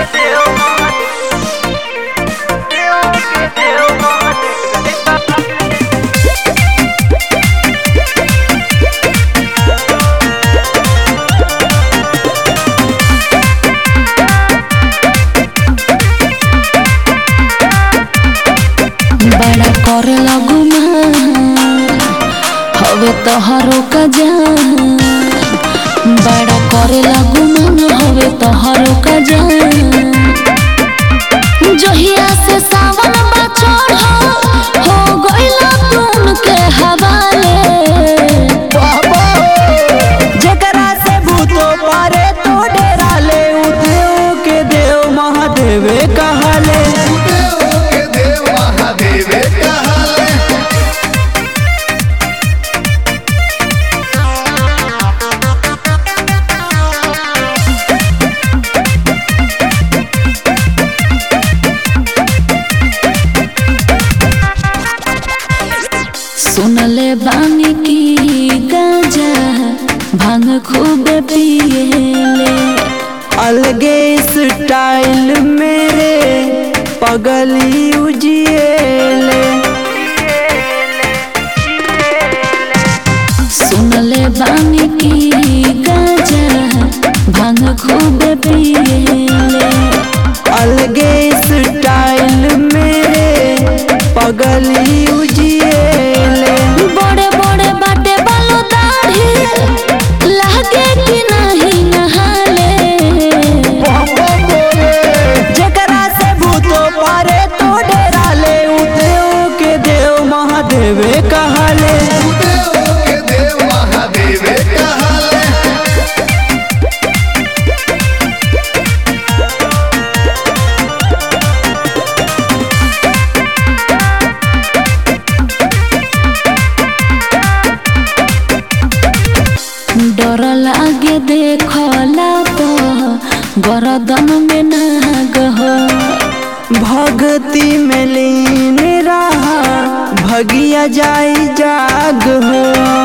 बड़ा कर लगू हवे तोहरो का जान बड़ा करे लगू मन हवे तोहरो का जान जहिया से सावन बा चढ़ हो गइला तुम के हवाले जकरा से भूतो पारे तो डेरा ले उ देव के देव महादेवे कहले देव के देव महादेवे कहले सुनले बानी की गाजा भांग खूब पिएले अलगे स्टाइल मेरे पगली उजिएले सुनले बानी की गाजा भांग खूब पिएले अलगे स्टाइल मेरे पगली उजिएले बड़े बड़े बाटे बालो दाढ़ी लागे कि नहीं नहाले जकरा से भूतो पारे तो डेरा ले उ देव के देव महादेवे कहले देव के देव महादेवे कहले डर लागे देखला तो गरदन में नाग हो भक्ति में लीन रहा भगिया जाई जाग हो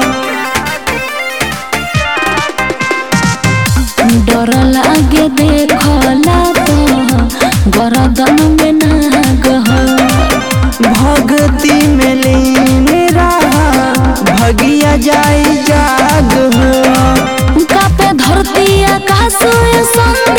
डर लागे देखला तो गरदन में नाग हो भक्ति में लीन रहा भगिया जाई जाग हो कापे धरती आकाश ये संग